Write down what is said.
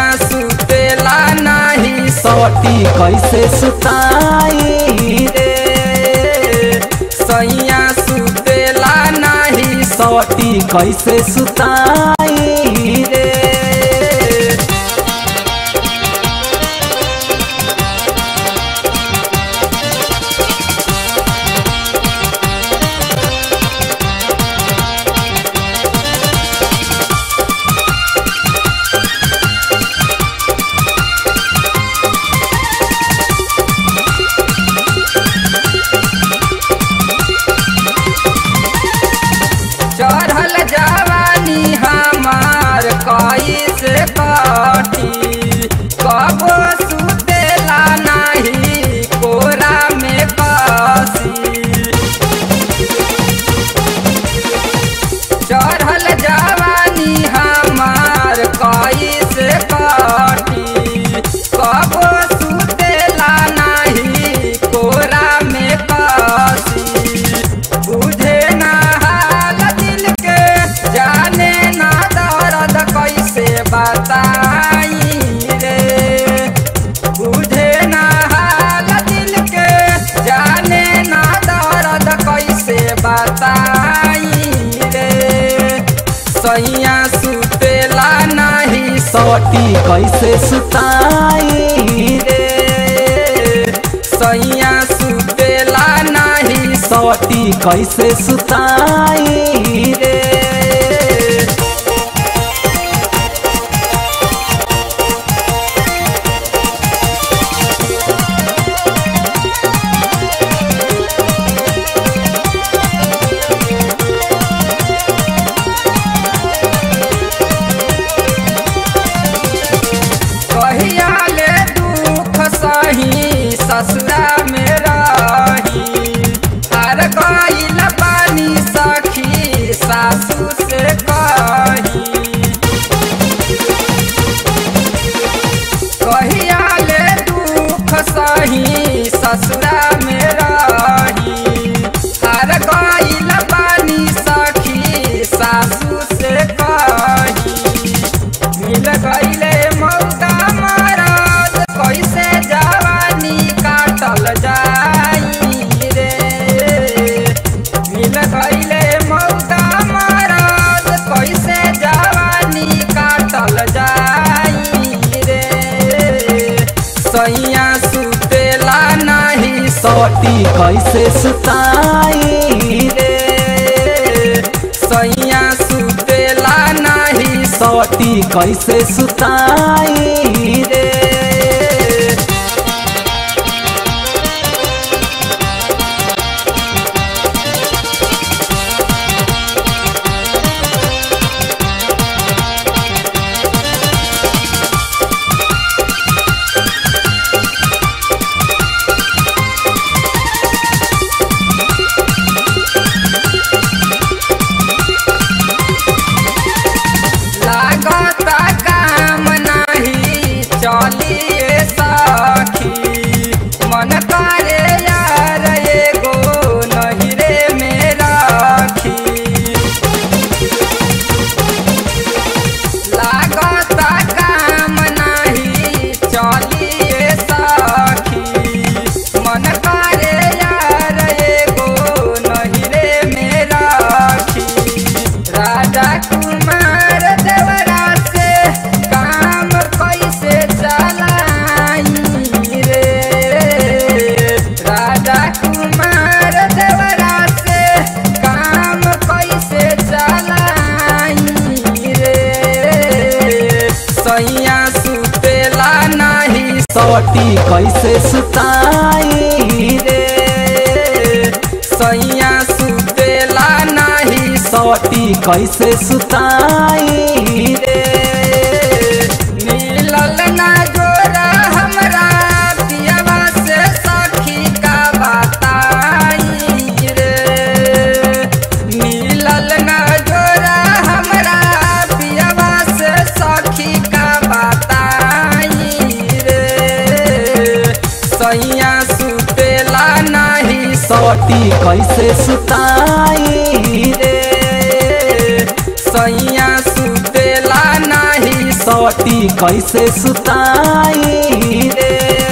सुतेला नाही सटी कैसे सुताई रे सैया सुतेला नाही सटी कैसे सुताई रे चढ़ल जवानी हमार कैसे काटी कबो सुतेला नाही कोरा में कसी चढ़ल जवानी हमार कैसे काटी कबो सुतेला नाही कोरा में कसी बुझे ना हाल दिल के जाने ना दर्द कैसे बताई रे बुझे ना हाल दिल के जाने ना दर्द कैसे बताई रे सैया सुतेला नहीं सटी कैसे सुताई रे सैया सुतेला नहीं सटी कैसे सुताई रे कहिया ले दुख सही ससुरा में रही हर गईल पानी सखी सासू से कही कहिया ले दुख सही ससुरा में रही हर गईल पानी सखी सासू से कही मिल गईले मौका महाराज कैसे जवानी काटल जाई रे मिल गईले मौका महाराज कैसे जवानी काटल जाई रे सैया सुतेला नहीं सटी कैसे सुताई रे सैया सुतेला नहीं सटी कैसे सुताई रे लागता काम नहीं चलिए सखी मन करे यार एगो नहिरे में राखी लागता काम नहीं चलिए सखी मन करे यार एगो नहिरे में राखी राजा कुमार देवरा से काम कैसे चलाई रे राजा कुमार देवरा से काम कैसे चलाई रे सैया सुतेला नहीं सटी कैसे सुताई रे सैया सुतेला नहीं सटी कैसे सुताई रे मिलल ना जोरा हमरा पियवा से सखी का बताई रे मिलल ना जोरा हमरा पियवा से सखी का बताई रे सैया सुतेला नहीं सटी कैसे सुताई रे सैया सुतेला नहीं सटी सटी कैसे सुताई रे